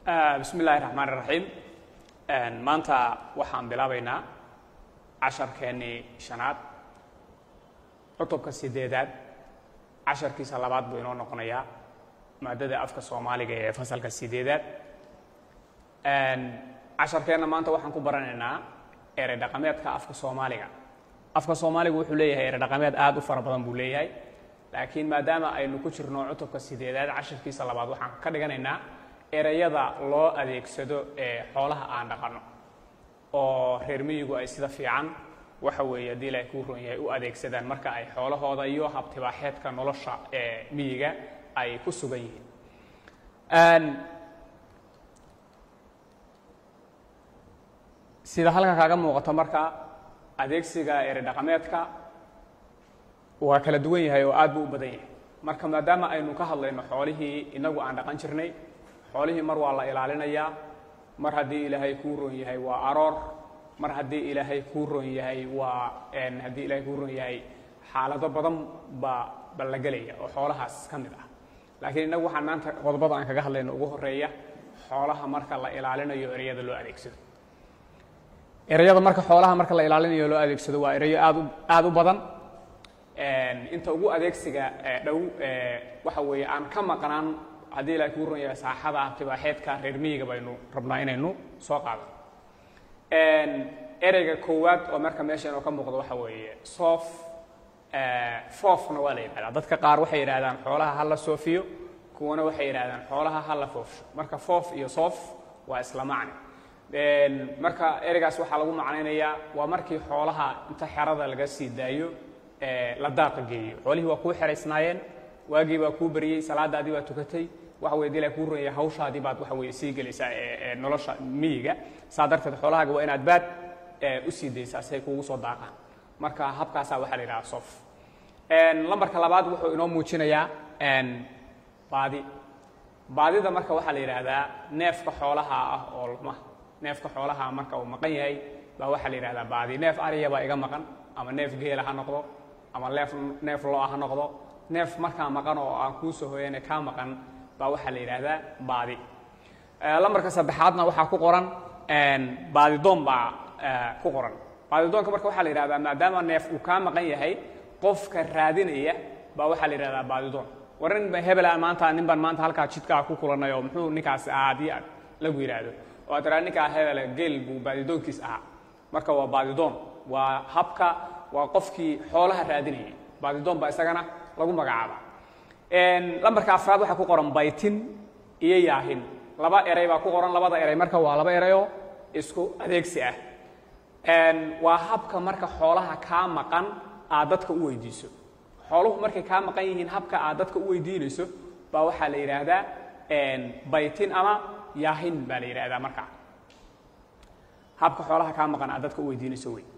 bismi illaahi raxmaan iraxiim maanta waxaan bilaabaynaa casharkeennii shanaad cutubka sideedaad casharkiisa labaad buu inoo noqonayaa maadada afka soomaaliga ee fasalka sideedaad casharkeenna maanta waxaan ku baranaynaa erey dhaqameedka afka soomaaliga afka soomaaliga wuxuu leeyahay erey dhaqameed aad u fara badan buu leeyahay laakiin maadaama aynu ku jirno cutubka sideedaad casharkiisa labaad waxaan ka dhiganaynaa ereyada loo adeegsado ee xoolaha aan dhaqanno oo reer miyigu ay sida fiican waxa weeye haddii ilaahay kuu ron yahay u adeegsadaan marka ay xoolahooda iyo habtibaaxeedka nolosha ee miyiga ay ku sugan yihiin sida halkan kaaga muuqato marka adeegsiga erey dhaqameedka waa kala duwan yahay oo aad buu u badan yahay marka maadaama aynu ka hadlayno xoolihii inagu aan dhaqan jirnay xoolihii mar waa la ilaalinayaa mar haddii ilaahay kuu ron yahay waa aroor mar haddii ilaahay kuu ron yahay waa haddii ilaahay kuu ron yahay xaalado badan baa ba la gelaya oo xoolahaas ka mid ah laakiin innagu waxaan maanta qodobada aan kaga hadlayno ugu horeeya xoolaha marka la ilaalinayo ereyada loo adeegsado ereyada marka xoolaha marka la ilaalinayo loo adeegsado waa ereyo aad u aad u badan inta ugu adeegsiga dhow waxa weeye aan ka maqnaan haddii ilahay kuu ron yahay saaxada tibaaxeedka reer miyiga baynu rabnaa inaynu soo qaadano ereyga koowaad oo marka meesha inoo ka muuqdo waxa weeye soof foofna waa la yidhahdaa dadka qaar waxay yidhahdaan xoolaha ha la soofiyo kuwana waxay yidhahdaan xoolaha ha la foofsho marka foof iyo soof waa isla macni marka ereygaas waxaa lagu macnaynayaa waa markii xoolaha inta xerada laga sii daayo la daaqa geeyo xoolihii waa kuu xeraysnaayeen waagii baa kuu beriyey salaadaadii baa tukatay waxa weye dila kuu ronyay hawshaadii baad waxa weye sii gelaysaa ee nolosha miyiga saa darteed xoolahaaga waa inaad baad u sii daysaa si ay kuugu soo daaqaan marka habkaasaa waxaa la yidhaha sof lambarka labaad wuxuu inoo muujinayaa baadi baadida marka waxaa la yidhaahdaa neefka xoolaha ah oo lma neefka xoolaha marka uu maqan yahay baa waxaa la yidhahdaa baadi neef ariya baa iga maqan ama neef geela ha noqdo ama neef neef lo-a ha noqdo neef markaa maqan oo aan kuu soo hoyane kaa maqan baa waxaa la yidhaahdaa baadi lambarka saddexaadna waxaa ku qoran baadidoon baa ku qoran baadidoonka marka waxaa la yidhahdaa maadaama neef uu kaa maqan yahay qofka raadinaya baa waxaa la yidhahdaa baadidoon war nin ba hebela maanta nin baan maanta halkaa jidkaa ku kulanay oo muxuu ninkaasi ahaa haddii aad lagu yidhaahdo oo aad tiraa ninkaa hebela geel buu baadidoonkiis ahaa marka waa baadidoon waa habka waa qofkii xoolaha raadinayay baadidoon baa isagana lagu magacaaba lambarka afraad waxaa ku qoran baytin iyo yaahin laba erey baa ku qoran labada erey marka waa laba ereyoo isku adeegsi ah waa habka marka xoolaha kaa maqan aad dadka u weydiiso xooluhu markay kaa maqan yihiin habka aad dadka u weydiinayso baa waxaa la yidhaahdaa baytin ama yaahin baa la yidhaahdaa marka habka xoolaha kaa maqan aad dadka u weydiinayso wey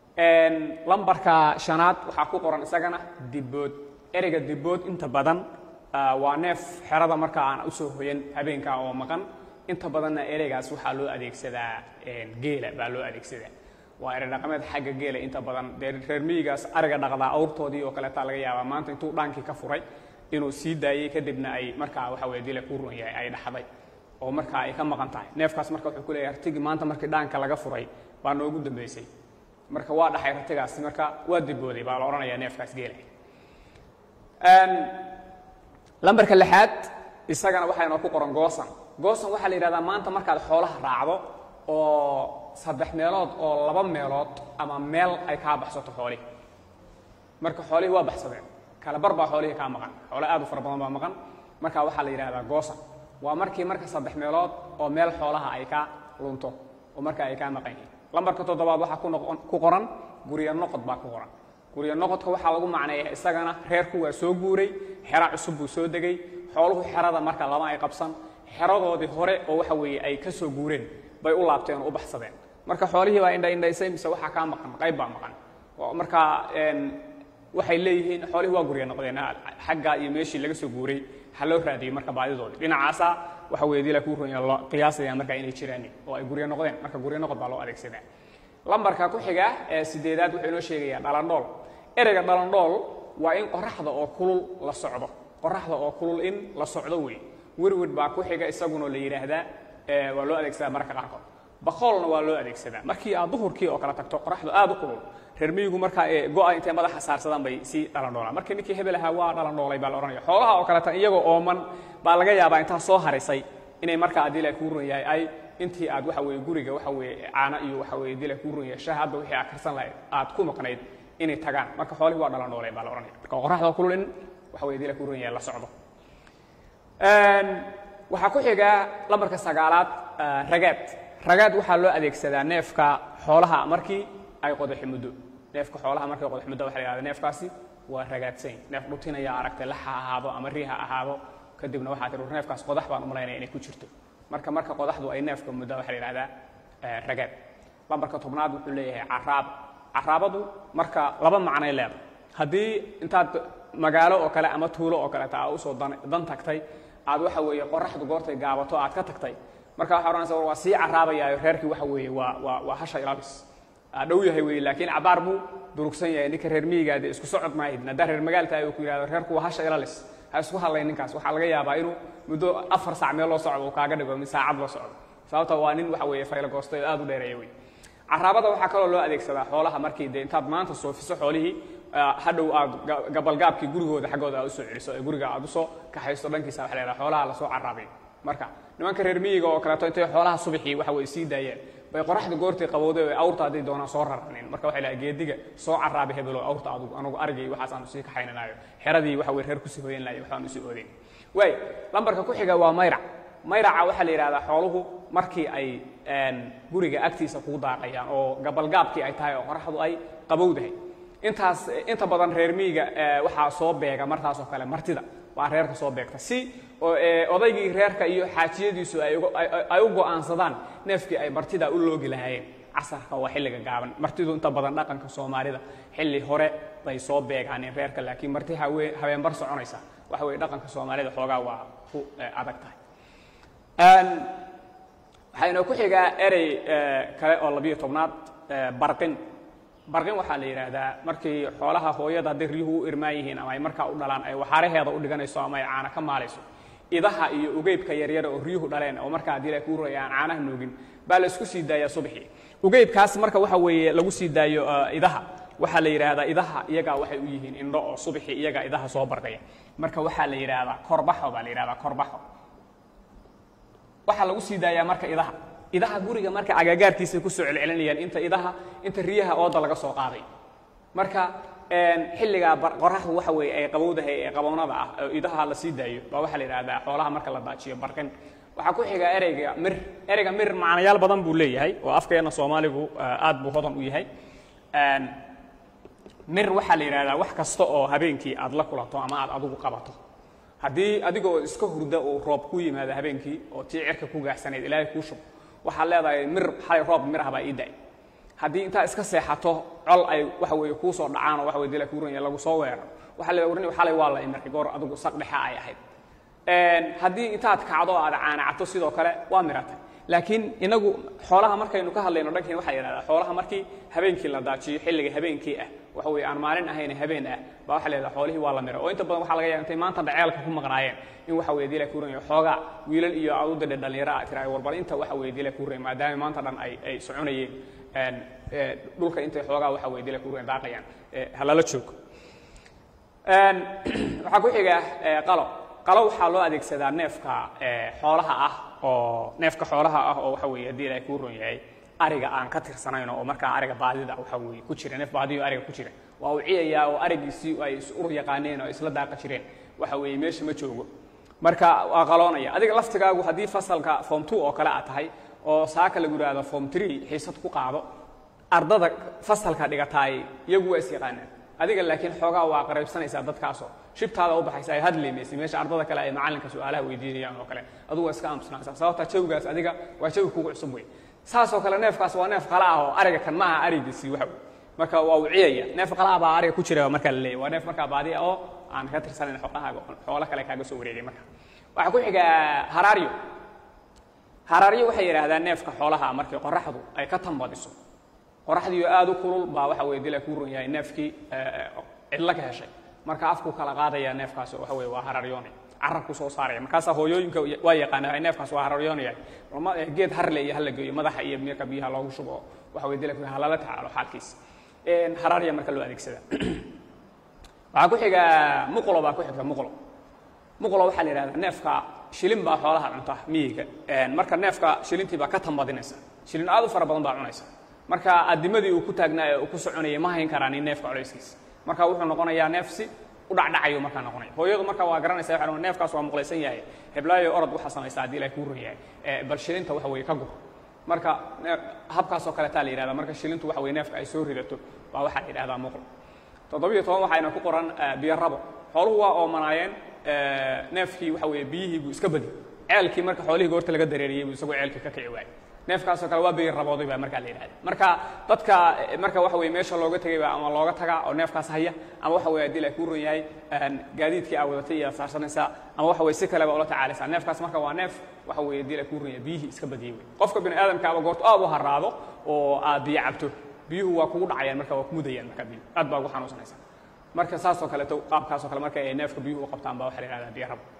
lambarka shanaad waxaa ku qoran isagana dibood ereyga dibood inta badan waa neef xerada marka aan usoo hoyan habeenka oo maqan inta badanna ereygaas waxaa loo adeegsadaa geela baa loo adeegsadaa waa erey dhaqameed xagga geela inta badan dee reer miyigaas ariga dhaqdaa awrtoodii oo kaleetaa laga yaabaa maanta intuu dhaankii ka furay inuu sii daayey kadibna ay markaa waxa weye dila ku ron yahay ay dhaxday oo markaa ay ka maqan tahay neefkaas marka wuxuu ku leeyahay artigii maanta markii dhaanka laga furay baa noogu dambaysay marka waa dhaxay ratigaasi marka waa dibooday baa la odhanayaa neefkaas geela lambarka lixaad isagana waxaa inoo ku qoran goosan goosan waxaa la yidhahdaa maanta markaad xoolaha raacdo oo saddex meelood oo laba meelood ama meel ay kaa baxsato xoolihi marka xoolihii waa baxsadeen kala bar baa xoolihii kaa maqan xoole aad u fara badan baa maqan marka waxaa la yidhahdaa goosan waa markii marka saddex meelood oo meel xoolaha ay ka lunto oo marka ay kaa maqan yihiin lambarka toddobaad waxaa ku noqon ku qoran guryo noqod baa ku qoran guryo noqodka waxaa lagu macneeya isagana reerku waa soo guuray xero cusub buu soo degay xooluhu xerada marka lama ay qabsan xeradoodii hore oo waxa weeye ay ka soo guureen bay u laabteen oo u baxsadeen marka xoolihii baa indha indhaysay mise waxaa kaa maqan qayb baa maqan marka waxay leeyihiin xoolihii waa guryo noqdeen xagga iyo meeshii laga soo guuray ha loo raadiyey marka baadidoodii dhinacaasa waxa weye dila kuu ronya loo qiyaasaya marka inay jiraan oo ay guryo noqdeen marka guryo noqod baa loo adeegsadaa lambarka ku xiga ee sideedaad wuxuu inoo sheegayaa dhalandhool ereyga dhalandhool waa in qoraxda oo kulul la socdo qoraxda oo kulul in la socdo wey werwer baa ku xiga isaguna la yidhaahdaa waa loo adeegsadaa mararka qaarkood bakoolna waa loo adeegsadaa markii aad duhurkii oo kale tagto qoraxdu aad u kulul reer miyigu markaa go-a intay madaxa saarsadaan bay sii dhalandhoolaan markii ninkii hebel ahaa waa dhalandhoolay baa la odhanaya xoolaha oo kaleta iyagoo ooman baa laga yaabaa intaa soo harisay inay markaa haddii la kuu run yahay ay intii aad waxa weeye guriga waxa weeye caano iyo waxa weeye haddii la kuu run yahay shaah hadda wixii aad karsan lahayd aad ku maqnayd inay tagaan marka xoolihii waa dhalandhooleen baa la odhanaya marka qoraxda kulul in waxa weye haddii la kuu run yahay la socdo waxaa ku xiga lambarka sagaalaad ragaad ragaad waxaa loo adeegsadaa neefka xoolaha markii ay qodaxi muddo neefka xoolaha markay qodax muddo waxa la yihahda neefkaasi waa ragaadsayn neef dhutinaya aragtay lax ha ahaado ama ri ha ahaado kadibna waxaa tir neefkaas qodax baan u malaynaya inay ku jirto marka marka qodaxdu ay neefka muddo waxa la yihahdaa ragaad lambarka tobnaad wuxuu leeyahay caraab caraabadu marka laba macnay leedahay haddii intaad magaalo oo kale ama tuulo oo kaleeta aa usoo dan tagtay aad waxa weeye qoraxdu goortay gaabato aad ka tagtay marka waxaa odhanaysa war waa sii caraabayaayo reerkii waxa weeye waa waa waa hasha ilaalis dhow yahay weye laakiin cabaar buu durugsan yahay ninka reer miyigaa dee isku socod maahid haddaa reer magaalta ay ku yidhahdo reerku waa hasha ilalis ha isku hadlayn ninkaas waxaa laga yaabaa inuu muddo afar saac meel loo socdo uu kaaga dhigo mid saacad loo socdo sababta waa nin waxa weeye faylo goosto oo aad u dheereeya wey caraabada waxaa kaloo loo adeegsadaa xoolaha markii dee intaad maanta soofiso xoolihii hadhow aad gabalgaabkii gurigooda xaggooda aad usoo celiso ee guriga aad usoo kaxaysto dhankiisa waxa la yidhaha xoolaha lasoo caraabay marka nimanka reer miyiga oo kaleeto intay xoolaha subaxii waxa weye sii daayeen bay qoraxda goortay qabowday oo awrta hadday doonaan soo raranin marka waxay lahay geediga soo caraabi hebelo awrta adugu anugu arigay waxaas aanu sii kaxaynanayo xeradii waxa weye reer kusii hoyan lahay waxbaanu sii oodeyn waay lambarka ku xiga waa mayrac mayraca waxaa la yidhahdaa xooluhu markii ay guriga agtiisa kuu daaqayaan oo gabalgaabkii ay tahay oo qoraxdu ay qabowdahay intaas inta badan reer miyiga waxaa soo beega martaasoo kale martida waa reerka soo beegta si odaygii reerka iyo xaajiyadiisu ay u go'aansadaan neefkii ay martida u loogi lahaayeen casarka waa xilliga gaaban martidu inta badan dhaqanka soomaalida xilli hore bay soo beegaaneen reerka laakiin marti habeenbar soconaysa waxa weye dhaqanka soomaalida xoogaa waa ku adag tahay waxaynoo ku xigaa erey kale oo labiyo tobnaad barqin barqin waxaa la yidhaahdaa markii xoolaha hooyada hadday riyuhu u irmaan yihiin ama ay markaa u dhalaan ay waxaaraheeda u dhiganayso ama ay caana ka maalayso idaha iyo ugeybka yaryara oo riyuhu dhaleen oo markaa haddii la kuu raya aan caanaha noogin baa la isku sii daayaa subaxii ugeybkaas marka waxa weeye lagu sii daayo idaha waxaa la yidhaahdaa idaha iyagaa waxay u yihiin indho oo subaxii iyagaa idaha soo barqaya marka waxaa la yidhaahdaa korbaxo baa la yidhahdaa korbaxo waxaa lagu sii daayaa marka idaha idaha guriga marka agagaarkiisay kusoo celcelinayaan inta idaha inta riyaha ooda laga soo qaaday marka xilligaa qoraxdu waxa weeye ay qabowdahay ee qabownada ah oo idaha la sii daayo baa waxaa la yidhahdaa xoolaha marka la daajiyo barqin waxaa ku xiga ereyga mir ereyga mir macnayaal badan buu leeyahay oo afkeena soomaaligu aad buu hodan u yahay mir waxaa la yidhahdaa wax kasta oo habeenkii aad la kulanto ama aad adigu qabato haddii adigoo iska hurda uu roob ku yimaado habeenkii oo tii cirka ku gaaxsanayd ilaahay kuu shub waxaad leedahay mir xalay roob mir ah baa ii da-ay haddii intaad iska seexato col ay waxa weeye kuu soo dhacaan oo waxa weye dila kuuranya lagu soo weeraro waxaa leedahay warni xalay waa la imirxi goor adigu saq dhexa ay ahayd haddii intaad kacdo aad caanacato sidoo kale waa miratay laakiin inagu xoolaha markaynu ka hadlayno dhankeen waxaa yidhahdaa xoolaha markii habeenkii la daajiyo xilliga habeenkii ah waxa weeye aan maalin ahayn habeen ah baa waxa leedaha xoolihii waa la mira oo inta badan waxa laga yaaba intay maanta dhaceelka ku maqnaayeen in waxa weye dila kuuranya xoogaa wiilal iyo adudadhe dhallinyaro ah tiraay warbal inta waxa weye dila kuuranya maadaama maanta dhan ay ay soconayeen dhulka intay xoogaa waxa weye dila kuuranya daaqayaan halala joogo waxaa ku xiga qalo qalo waxaa loo adeegsadaa neefka xoolaha ah oo neefka xoolaha ah oo waxa weeye haddii ilaahay kuu ron yahay ariga aan ka tirsanayn oo markaa ariga baadida waxa weeye ku jira neef baadiyo ariga ku jira waa uu ciyayaa oo arigiisii ay is ur yaqaaneen oo isla daaqa jireen waxa weeye meesha ma joogo marka waa qaloonaya adiga laftigaagu haddii fasalka form two oo kale aad tahay oo saaka lagu yidhaahdo form three xiisad ku qaado ardada fasalka dhigataay iyagu waa is yaqaanaan adiga laakiin xoogaa waa qaraybsanaysaa dadkaasoo shibtaada u baxaysa ay hadlaymaysa meesha ardada kale ay macallinka su-aalaha weydiinayaan oo kale adugu waa iska aamusnaansaa sababta jawigaas adiga waa jawi kugu cusub wey saasoo kale neefkaas waa neef qala ah oo ariga kan ma aha arigiisii waxa wey marka waa uu ciyaya neef qala ah baa ariga ku jira markaa la leeyahy waa neef markaa baadi ah oo aan ka tirsanayn xoolahaaga xoolo kale kaaga soo wareegay marka waxaa ku xiga haraaryo haraaryo waxay yidhaahdaan neefka xoolaha markii qoraxdu ay ka tambadiso qoraxdiioo aad u kulul baa waxa weye dila kuu ron yahay neefkii cidlo ka heshay marka afku kala qaadaya neefkaasi waxa weye waa hararyoone carabku soo saaraya markaasaa hooyooyinka waa yaqaana neefkaas waa hararyoonaya lama geed harle iyo hala geeyo madaxa iyo marka biyaha loogu shubo waxa weye dilak halala tacaalo xaalkiisa haraarya marka loo adeegsada waxaa ku xiga muqlo baa ku xigta muqlo muqlo waxaa la yidhahdaa neefka shilin baa xoolaha cunta miyiga marka neefka shilintii baa ka tambadinaysa shilin aad u fara badan baa cunaysa marka adimadii uu ku taagnaa ee uu ku soconayay ma hayn karaan in neefka colayskiisa marka wuxuu noqonayaa neef si u dhacdhacayo markaa noqonaya hooyadu marka waa garanaysa waxa neefkaas waa muqlaysan yahay heblaayo orod waxaa samaysa haddii ilahay kuu ron yahay bal shilinta waxa weeye ka gur marka habkaas oo kaleetaa la yidhahdaa marka shilintu waxa weye neefka ay soo ridato baa waxaa la yidhahdaa muqlo toddobiyo toban waxayna ku qoran biyo rabo xooluhu waa oomanaayeen neefkii waxa weeye biyihii buu iska badi ceelkii marka xoolihii goorta laga dareeriyey buu isagoo ceelkii ka kici waayey neefkaasoo kale waa biyo rabooday baa markaa la yidhahda marka dadka marka waxa weye meesha looga tegay baa ama looga tagaa oo neefkaas haya ama waxa weye haddii la kuu ron yahay gaadiidkii aa wadatay iyo saarsanaysaa ama waxa weye si kaleba ula tacaalaysaa neefkaas marka waa neef waxa weye haddii la kuu ron yahay biyihii iska badiyey wey qofka bini aadamka aba goorto aad u haraado oo aad biyo cabto biyuhu waa kugu dhacayaan marka waa kumudayaan marka biyu aad baa ugu xanuunsanaysaa marka saasoo kaleeto qaabkaasoo kale marka ay neefka biyuhu u qabtaan baa waxa la yihahdaa biyo rabo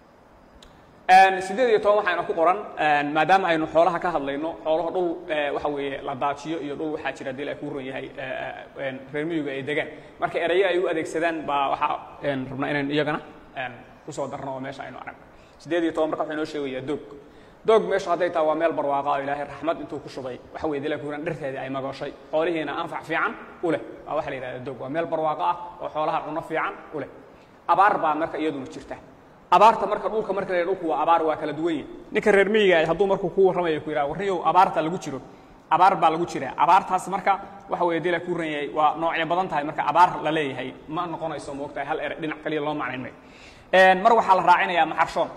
siddeed iyo toban waxayna ku qoran maadaama aynu xoolaha ka hadlayno xoolaha dhul waxa weeye la daajiyo iyo dhul waxaa jira dil ay kuu ron yahay reer miyiga ay degaan marka erayo ay u adeegsadaan baa waxaa rabnaa inaynu iyagana kusoo darno oo meesha aynu aragno siddeed iyo toban marka waxuu inoo sheegayaa doog doog meeshu hadday taha waa meel barwaaqa oo ilaahay raxmad intuu ku shubay waxa weye dila kuuran dhirteedii ay magooshay xoolihiina anfac fiican u leh waa waxa la yidhahda doog waa meel barwaaqo ah oo xoolaha cunno fiican u leh abaar baa marka iyaduna jirta abaarta marka dhulka marka la dhulku waa abaar waa kala duwan yahi ninka reer miyiga hadduu markuu ku warramayo ku yidhaha warniyow abaarta lagu jiro abaar baa lagu jira abaartaas marka waxa weye dila kuu ran yahay waa noocyo badan tahay marka abaar la leeyahay ma noqonayso moogtahay hal ere dhinac kaliya loo macnayn mayo mar waxaa la raacinayaa maxarshoon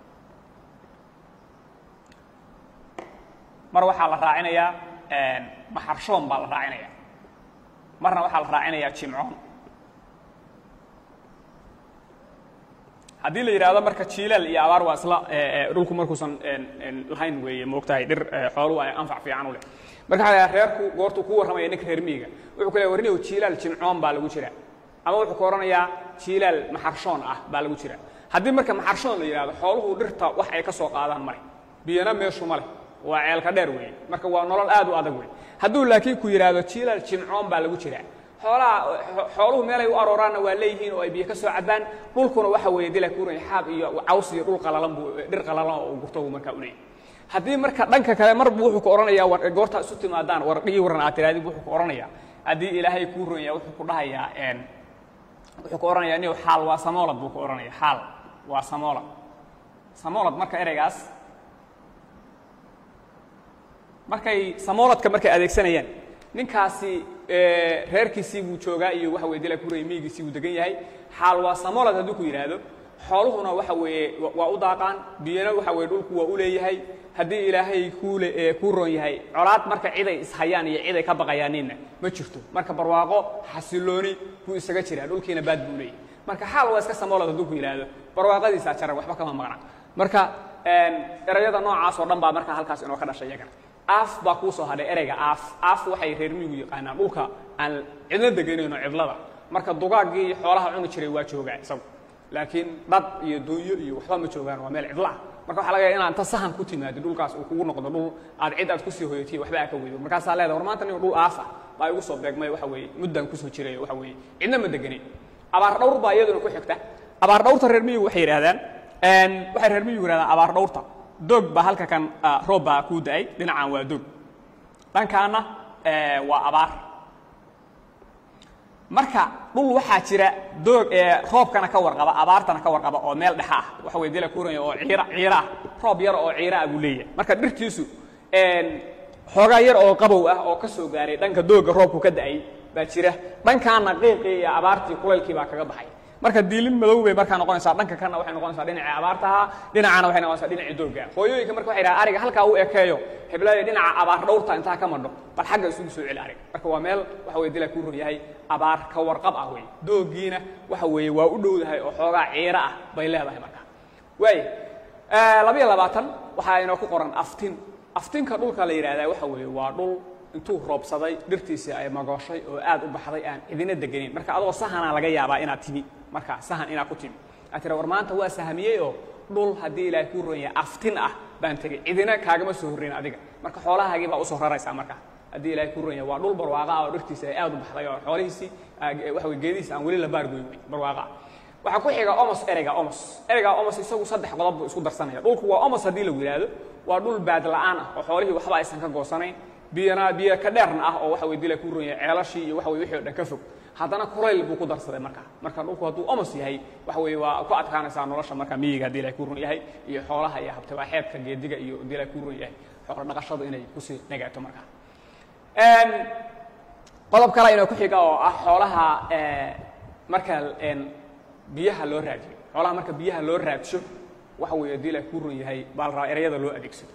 mar waxaa la raacinayaa maxarshoon baa la raacinaya marna waxaa la raacinayaa jimcoon haddii la yidhahdo marka jiilaal iyo abaar waa isla dhulku markuusan lahayn weeye moogtahay dhir xooluhu ay anfac fiican u leh marka waxa la reerku goortuu ku warramaya ninka reer miyiga wuxuu ku leeyahy warniyow jiilaal jimcoon baa lagu jira ama wuxuu ku odhanayaa jiilaal maxarshoon ah baa lagu jira haddii marka maxarshoon la yidhahdo xooluhu dhirta wax ay ka soo qaadaan male biyana meeshu ma leh waa ceelka dheer weeye marka waa nolol aad u adag wey hadduu laakiin ku yidhaahdo jiilaal jimcoon baa lagu jiraa xoolaha xooluhu meelay u arooraanna waa leeyihiin oo ay biyo ka soo cabaan dhulkuna waxa weeye dila kuuran xaab iyo caws iyo dhul qalalan buu dhir qalalan oo gurto buu markaa u leeyahy haddii marka dhanka kale mar buu wuxuu ku odhanayaa war goortaa isu timaadaan war dhigi waran aad tiraadid wuxuu ku odhanayaa haddii ilaahay kuu ron yahay wuxuu ku dhahayaa wuxuu ku odhanayaa niyow xaal waa samoolad buu ku odhanaya xaal waa samoolad samoolad marka ereygaas markay samooladka markay adeegsanayaan ninkaasi reerkiisii buu joogaa iyo waxa weye dila kuray miyigiisii buu degan yahay xaal waa samoolad hadduu ku yidhaahdo xooluhuna waxa weeye waa u daaqaan biyana waxa weye dhulku waa u leeyahay haddii ilaahay kuule kuu roon yahay colaad marka ciday ishayaan iyo ciday ka baqayaanina ma jirto marka barwaaqo xasilooni buu isaga jiraa dhulkiina baad buu leeyahay marka xaal waa iska samoolad hadduu ku yidhaahdo barwaaqadiisaa jaran waxba kama maqna marka erayada noocaas oo dhan baa marka halkaas inoo ka dhashay iyagana aaf baa kuu soo hadhay ereyga aaf aaf waxay reer miyigu yaqaanaan dhulka aan cidna deganayno cidlada marka dugaaggii xoolaha cuni jiray waa joogaa isagu laakiin dhad iyo doonyo iyo waxba ma joogaan waa meel cidla ah marka waxa laga yaga inaa inta sahan ku timaado dhulkaas uu kugu noqdo dhul aad cid aad kusii hoyatiy waxba aa ka weydo markaasaa leedahay war maanta nin dhul aaf ah baa igu soo beegmay waxa weeye muddaan kusoo jiray waxa weeye cidna ma deganin abaar dhawr baa iyaduna ku xigta abaar dhawrta reer miyigu waxay yidhahdaan waxay reer miyigu yidhahdaan abaar dhawrta doog baa halka kan roob baa kuu da-ay dhinacaan waa doog dhankaana waa abaar marka dhul waxaa jira doog roobkana ka warqaba abaartana ka warqaba oo meel dhexa ah waxa way dila kuuranya oo ciira ciira ah roob yar oo ciira ah buu leeyahay marka dhirtiisu xoogaa yar oo qabow ah oo ka soo gaaray dhanka doogga roobku ka da-ay baa jira dhankaana qiiqii iyo abaartii kulaylkii baa kaga baxay marka diilin madow bay markaa noqonaysaa dhanka kana waxay noqonaysaa dhinacii abaartaha dhinacana waxay noqonaysaa dhinacii doogga hooyooyinka marka waxay dhaha ariga halkaa u ekeeyo heblaayo dhinaca abaar dhowrta intaa ka madho bal xagga isugu soo celi ariga marka waa meel waxa weye dilaa kuu ron yahay abaar ka warqab ah wey dooggiina waxa weeye waa u dhowdahay oo xoogaa ciiro ah bay leedahay marka waaya labayo labaatan waxaa inoo ku qoran aftin aftinka dhulka la yidhahdaa waxa weeye waa dhul intuu roobsaday dhirtiisii ay magooshay oo aad u baxday aan cidina deganin marka adoo sahanaa laga yaabaa inaad timi markaa sahan inaad ku timi aad tira war maanta waa sahmiyey oo dhul haddii ilaahay kuu roon yahay aftin ah baan tegey cidina kaagama soo horreyn adiga marka xoolahaagii baa usoo raraysaa marka haddii ilaahay kuu roon yahay waa dhul barwaaqa ah oo dhirtiisa ay aad u baxday oo xoolihiisii waxa wey geedihiisa aan weli la baargoyn wey barwaaqa ah waxaa ku xiga omos ereyga omos ereyga omos isagu saddex qodob buu isku darsanaya dhulku waa omos haddii lagu yidhaahdo waa dhul baad la'aan ah oo xoolihii waxba aysan ka goosanayn biyana biyo ka dheerna ah oo waxa wey dila kuu roon yahay ceelashii iyo waxa wey wixii o dhan ka fog haddana kulayl buu ku darsaday marka marka dhulku hadduu omos yahay waxa weeye waa ku adkaanaysaa nolosha marka miyiga haddii ilahay kuu run yahay iyo xoolaha iyo habtabaaxeedka geediga iyo haddii ilahay kuu run yahay xoolo dhaqashadu inay kusii nagaato marka qodob kale inoo ku xiga oo ah xoolaha marka biyaha loo raadiyo xoolaha marka biyaha loo raadsho waxa weeye haddii ilahay kuu run yahay baa la rabaa ereyada loo adeegsado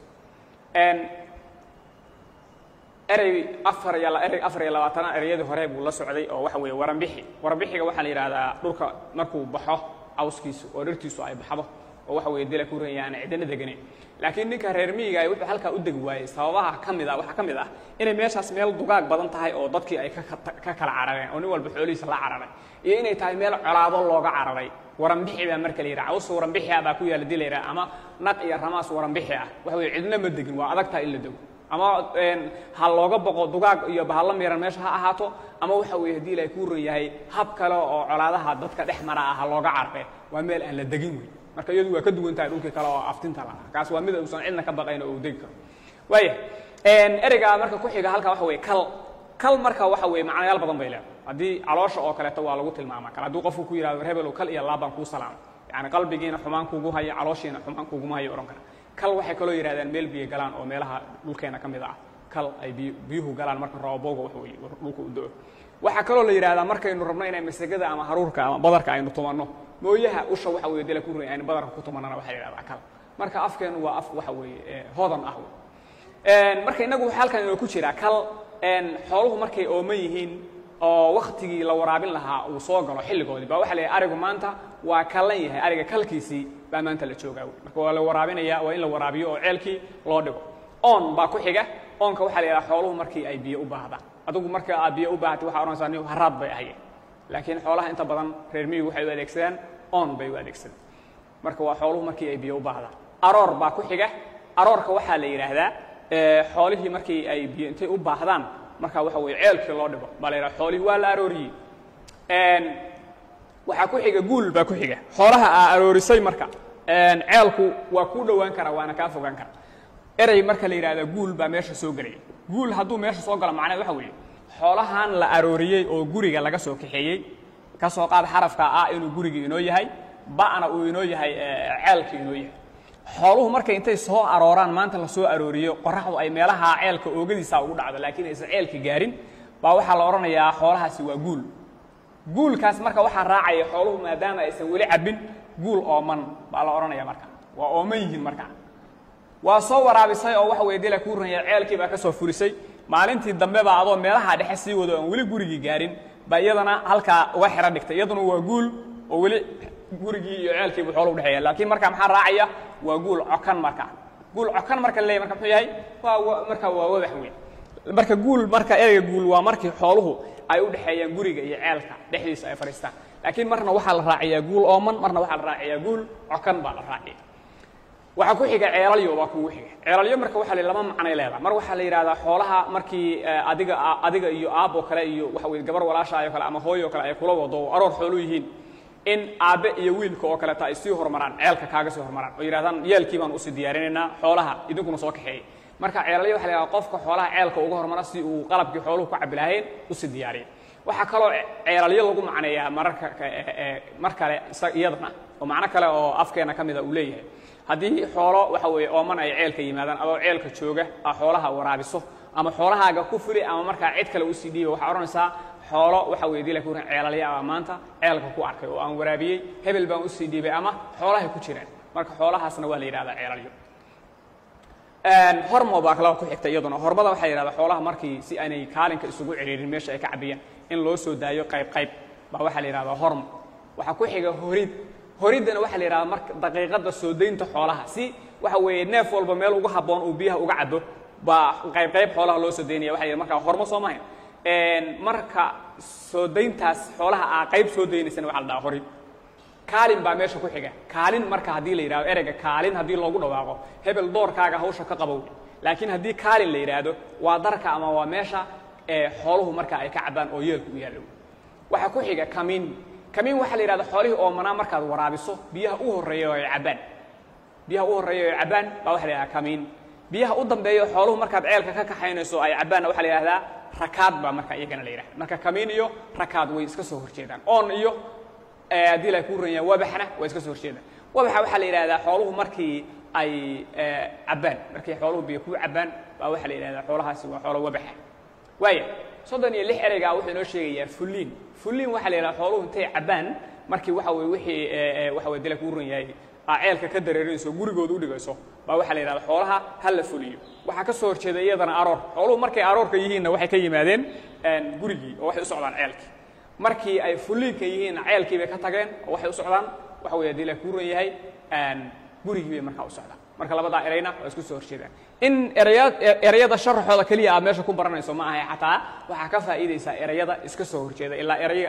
erey afar iyo erey afar iyo labaatana ereyadii hore buu la socday oo waxa weeye waranbixi waranbixiga waxaa la yidhahdaa dhulka markuu baxo cawskiisu oo dhirtiisu ay baxdo oo waxa weeye dila ku ranya aan cidina deganayn laakiin ninka reer miyigaay wuxuu halkaa u degi waayey sababaha ka mid ah waxaa ka mid ah inay meeshaas meel dugaag badan tahay oo dadkii ay ka kala carareen oo nin walba xoolihiisa la cararay iyo inay tahay meel colaado looga cararay waranbixi baa marka la yidhaha caws waranbixi ah baa ku yaalla dii la yidhaha ama naq iyo ramaas waranbixi ah waxa weye cidna ma degin waa adag tahay in la dego ama ha looga boqo dugaag iyo bahalla miran meesha ha ahaato ama waxa weeye haddii ilaahay kuu ron yahay hab kale oo colaadaha dadka dhex mara ah ha looga carre waa meel aan la degin wey marka iyadu waa ka duwan tahay dhulkii kale oo aftinta lahaa kaas waa mid uusan cidna ka baqayn oo uu degi karo waaya ereyga marka ku xiga halkaa waxa weye kal kal marka waxa weye macnayaal badan bay leedahay haddii caloosha oo kaleeto waa lagu tilmaama kale hadduu qofku ku yihahdo rebelow kal iyo laabaan kuu salaamay yani qalbigiina xumaan kugu hayo calooshiina xumaan kuguma hayo odhan kara kal waxay kaloo yidhahdaan meel biyo galaan oo meelaha dhulkeena ka mid ah kal ay biyuhu galaan marka roobowga wax weeye dhulka u do-o waxaa kaloo la yidhahdaa markaynu rabno inay masagada ama haruurka ama badarka aynu tumanno mooyaha usha waxa weye dila ku rin aynu badarka ku tumanana waxaa la yidhahdaa kal marka afkeenu waa af waxa weeye hodan ah marka innagu halkan inoo ku jiraa kal xooluhu markay ooman yihiin oo waktigii la waraabin lahaa uu soo galo xilligoodii baa waxa la yidhaha arigu maanta waa kallan yahay ariga kalkiisii baa maanta la joogaa marka waa la waraabinaya waa in la waraabiyo oo ceelkii loo dhigo oon baa ku xiga oonka waxaa la yidhaha xooluhu markii ay biyo u baahdaan adigu marka aad biyo u baahatay waxaa odhanaysaa ni haraad bay ahayeen laakiin xoolaha inta badan reer miyigu waxay u adeegsadaan oon bay u adeegsadaan marka waa xooluhu markii ay biyo u baahdaan aroor baa ku xiga aroorka waxaa la yidhaahdaa xoolihii markii ay biyo intay u baahdaan marka waxa weye ceelkii loo dhigo baa la yidhaha xoolihii waa la arooriyey waxaa ku xiga guul baa ku xiga xoolaha aa aroorisay marka ceelku waa kuu dhowaan karaa waana kaa fogaan kara erey marka la yidhahda guul baa meesha soo gelaya guul hadduu meesha soo galo macnaheed waxa weeye xoolahan la arooriyey oo guriga laga soo kaxeeyey ka soo qaad xarafka ah inuu gurigii inoo yahay ba'na uu inoo yahay ceelkii inoo yahay xooluhu markay intay soo arooraan maanta la soo arooriyo qoraxdu ay meelaha ceelka oogadiisa ugu dhacdo laakiin aysan ceelka gaarin baa waxaa la odhanayaa xoolahaasi waa guul guulkaas marka waxaa raacaya xooluhu maadaama aysan weli cabbin guul ooman baa la odhanaya marka waa ooman yihiin marka waa soo waraabisay oo waxa weye dila kuu ranya ceelkii baa ka soo furisay maalintii dambe baa adoo meelaha dhexe sii wado aan weli gurigii gaarin baa iyadana halkaa uga xero dhigtay iyaduna waa guul oo weli gurigii iyo ceelkiibu xoolo udhexeeya laakiin marka maxaa raacaya waa guul cokan marka guul cokan marka la leeyahy marka muxuu yahay waa marka waa wadax weyn marka guul marka ereyga guul waa markii xooluhu ay u dhexeeyaan guriga iyo ceelka dhexdiisa ay fadhiistaan laakiin marna waxaa la raaciyaa guul ooman marna waxaa la raaciyaa guul cokan baa la raaciya waxaa ku xiga ceelalyo baa kugu xiga ceelalyo marka waxaa la laba macnay leedaha mar waxaa la yidhahdaa xoolaha markii adiga adiga iyo aaboo kale iyo waxa weye gabar walaashaayo kale ama hooyo kale ay kula wado oo aroor xoolu yihiin in aabbe iyo wiilka oo kaleeta ay sii hormaraan ceelka kaaga sii hormaraan oo yidhahdaan yeelkii baan usii diyaarinaynaa xoolaha idinkuna soo kaxeeyey marka ceelalyo waxa la yidhahdaa qofka xoolaha ceelka uga hormara si uu qalabkii xooluhu ku cabbi lahayn usii diyaariya waxaa kaloo ceelalyo lagu macneeyaa mararka mar kale iyadana oo macno kale oo afkeena ka mida uu leeyahay haddii xoolo waxa weeye ooman ay ceelka yimaadaan adoo ceelka jooga aa xoolaha waraabiso ama xoolahaaga ku fuli ama markaa cid kale usii dhiiba waxaa odhanaysaa xoolo waxa weye dila kuran ceelalya ah maanta ceelka ku arkay oo aan waraabiyey hebel baan usii dhiibay ama xoolahay ku jireen marka xoolahaasna waa la yidhahdaa ceelalyo hormo baa kalaba ku xigta iyaduna hormada waxaa yidhahdaa xoolaha markii si aanay kaalinka isugu ciriirin meesha ay ka cabiyeen in loo soo daayo qayb qayb baa waxaa la yidhahdaa hormo waxaa ku xiga horid horiddana waxaa la yidhahdaa marka daqiiqadda soo daynta xoolaha si waxa weeye neef walba meel ugu habboon uu biyaha uga cabo baa qayb qayb xoolaha loo soo daynaya waxa la yidhahda markaa hormo soo mahayn marka soo dayntaas xoolaha aa qayb soo daynaysana waxa la dhahaa horid kaalin baa meesha ku xiga kaalin marka haddii la yidhahdo ereyga kaalin haddii loogu dhawaaqo hebel doorkaaga hawsha ka qabow laakiin haddii kaalin la yidhaahdo waa darka ama waa meesha ee xooluhu marka ay ka cabaan oo yeelku u yaallo waxaa ku xiga kamiin kamiin waxaa la yidhahda xoolihii oomanaa markaad waraabiso biyaha u horreeya oo ay cabbaan biyaha u horreeya oo ay cabbaan baa waxa la yidhahdaa kamiin biyaha u dambeeya xooluhu markaad ceelka ka kaxaynayso ay cabbaanna waxaa la yidhahdaa rakaad baa marka iyagana la yidhahda marka kamiin iyo rakaad way iska soo horjeedaan oon iyo haddii la ku ranyaa wabaxna way iska soo horjeedaan wabaxa waxaa la yidhahdaa xooluhu markii ay cabbaan markii xooluhu biyo ku cabbaan baa waxaa la yidhahdaa xoolahaasi waa xoolo wabaxa waaya soddon iyo lix ereygaa wuxuu inoo sheegayaa fulliin fulliin waxaa la yidhahdaa xooluhu intay cabbaan markii waxa weye wixii waxa weye dila kuu ran yahay aa ceelka ka dareerinayso gurigooda u dhigayso baa waxaa la yidhahda xoolaha ha la fuliyo waxaa ka soo horjeeda iyadana aroor xooluhu markay aroorka yihiinna waxay ka yimaadeen gurigii oo waxay u socdaan ceelkii markii ay fuliinka yihiinna ceelkii bay ka tageen oo waxay u socdaan waxa weye dila kuu ran yahay gurigii bay markaa u socdaan marka labadaa erayna waa isku soo horjeedaan in eraya erayada sharaxooda keliya aad meesha ku baranayso ma ahay xataa waxaa ka faa'iidaysaa erayada iska soo horjeeda ilaa erayga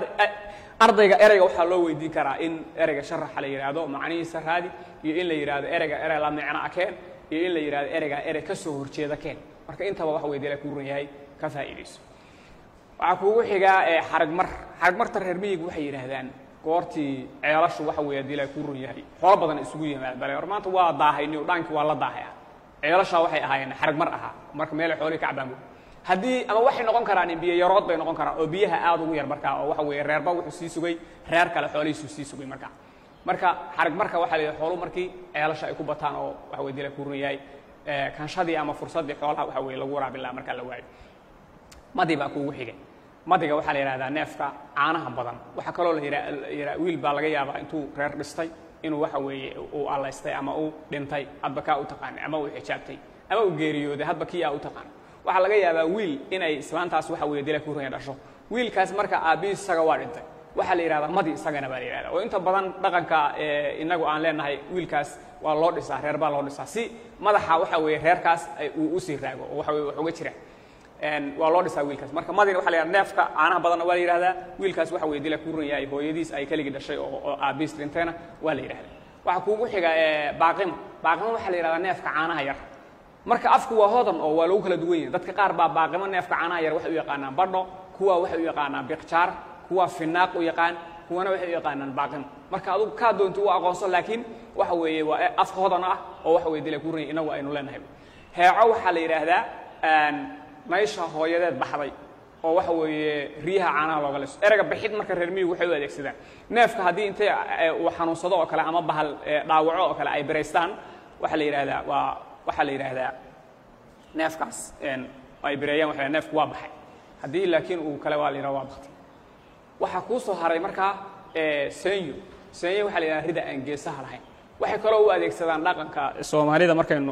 ardayga ereyga waxaa loo weydiin karaa in ereyga sharaxa la yidhaahdo macnihiisa raadi iyo in la yidhaahdo ereyga erey la micno a keen iyo in la yidhahdo ereyga erey ka soo horjeeda keen marka intaba waxa weye dila kuu ran yahay ka faa'iidayso waxaa kuugu xigaa xarigmar xarigmarta reer miyigu waxay yidhaahdaan goortii ceelashu waxa weeye haddii la kuu run yahay xoolo badan isugu yimaad bale or maanta waa daahayni dhaankii waa la daahaya ceelashaa waxay ahaayeen xarigmar ahaa marka meelay xoolihii ka cabaan haddii ama waxay noqon karaan biyo yarood bay noqon karaan oo biyaha aad ugu yar markaa oo waxa weeye reerba wuxuu sii sugay reer kale xoolihiisuu sii sugay markaa marka xarig marka waxaa la yidhaha xooluhu markii ceelasha ay ku bataan oo waxa weye dila kuu run yahay kanshadii ama fursaddii xoolaha waxa weye lagu waraabin lahaa markaa la waayo madi baa kuugu xigay madiga waxaa la yidhahdaa neefka caanaha badan waxaa kaloo la yidhaa wiil baa laga yaabaa intuu reer dhistay inuu waxa weeye uu allaystay ama uu dhintay hadba kaa u taqaanay ama uu xijaabtay ama uu geeriyooday hadba kii aa u taqaanay waxaa laga yaabaa wiil inay islaantaas waxa weeye dila kuuranya dhasho wiilkaas marka aabbihiis isaga waa dhintay waxaa la yidhahdaa madi isagana baa la yidhahdaa oo inta badan dhaqanka inagu aan leenahay wiilkaas waa loo dhisaa reer baa loo dhisaa si madaxa waxa weeye reerkaas uu usii raago oo waxa weye wax uga jira waa loo dhisaa wiilkaas marka madina waxa la yidhahda neefka caanaha badanna waa la yidhahdaa wiilkaas waxa weye dila kuu ran yahay hooyadiis ay keligii dhashay oo oo aabbiis dhinteena waa la yidhahdaa waxaa kuugu xiga baaqimo baaqimo waxaa la yidhahdaa neefka caanaha yar marka afku waa hodan oo waa lagu kala duwan yahay dadka qaar baa baaqimo neefka caanaha yar waxay u yaqaanaan badho kuwa waxay u yaqaanaan biqjaar kuwa finaaq u yaqaan kuwana waxay u yaqaanaan baaqimo marka adugu kaa doonto u aqoonso laakiin waxa weeye waa af hodan ah oo waxa weye dila kuu ran yahay inagu aynu leenahay heeco waxaa la yidhaahdaa maysha hooyadeed baxday oo waxa weeye riyaha caanaha looga liso ereyga bixid marka reer miyigu waxay u adeegsadaan neefka haddii intay uu xanuunsado oo kale ama bahal dhaawaco oo kale ay biraystaan waxaa la yidhahdaa waa waxaa la yidhaahdaa neefkaas ay bireeyaan waxa neefku waa baxay haddii laakiin uu kale waa la yidhahda waa baktay waxaa kuu soo haray markaa senyo senyo waxaa la yidhahda rida aan geesaha lahayn waxay kaloo u adeegsadaan dhaqanka soomaalida markaynu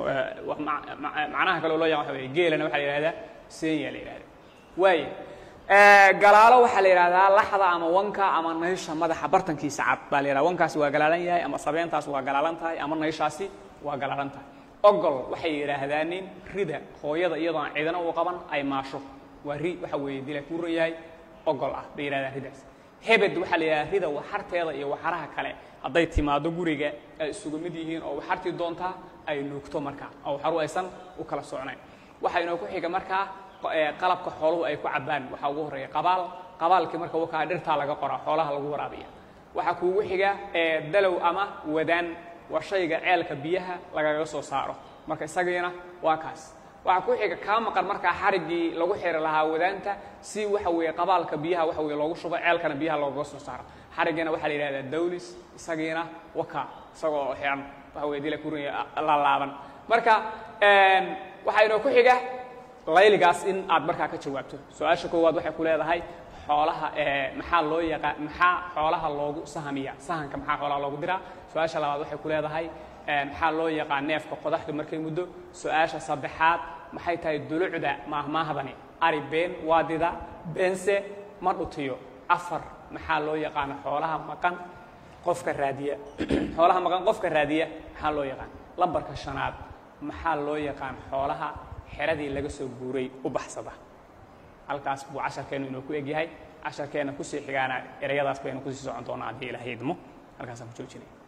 macnaha kaloo loo yaqan waxa weye geelana waxaa la yidhahdaa senya la yidhahda waaya galaalo waxaa la yidhahdaa laxda ama wanka ama naysha madaxa bartankiisa cad baa la yidhahda wankaasi waa galaalan yahay ama sabeentaas waa galaalan tahay ama nayshaasi waa galaalan tahay ogol waxay yidhaahdaan nin rida hooyada iyadoon cidina u qaban ay maasho waa ri waxa weeye dila kuu ran yahay ogol ah bay yidhahdaan ridaas hebed waxaa la yidhahdaa rida waxarteeda iyo waxaraha kale hadday timaado guriga ay isugu mid yihiin oo waxartii doontaa ay nuugto markaa oo waxaru aysan u kala socnayn waxaa inoo ku xiga markaa qalabka xooluhu ay ku cabbaan waxaa ugu horreeya qabaal qabaalkii marka wakaa dhirtaa laga qoraa xoolaha lagu waraabiya waxaa kuugu xiga dalow ama wadaan waa shayga ceelka biyaha lagaga soo saaro marka isagiina waa kaas waxaa ku xiga kaa maqan markaa xariggii lagu xiri lahaa wadaanta si waxa weeye qabaalka biyaha waxa weye loogu shubo ceelkana biyaha loogaga soo saaro xariggiina waxaa la yidhahdaa dawlis isagiina waka isagoo xiran waxa weye dila kuranya lalaaban marka waxaa inoo ku xiga layligaas in aad markaa ka jawaabto su-aasha koowaad waxay ku leedahay xoolaha maxaa loo yaqaan maxaa xoolaha loogu sahamiya sahanka maxaa xoolaha loogu diraa su-aasha labaad waxay ku leedahay maxaa loo yaqaan neefka qodaxdu markay muddo su-aasha saddexaad maxay tahay dulucda maahmaahdani ari been waadida beense ma dhutiyo afar maxaa loo yaqaana xoolaha maqan qofka raadiya xoolaha maqan qofka raadiya maxaa loo yaqaan lambarka shanaad maxaa loo yaqaan xoolaha xeradii laga soo guuray u baxsada halkaas buu casharkeennu inuu ku egyahay casharkeenna kusii xigaana ereyadaas baynu kusii socon doonaa haddii ilaah idmo halkaasaan ku joojinaya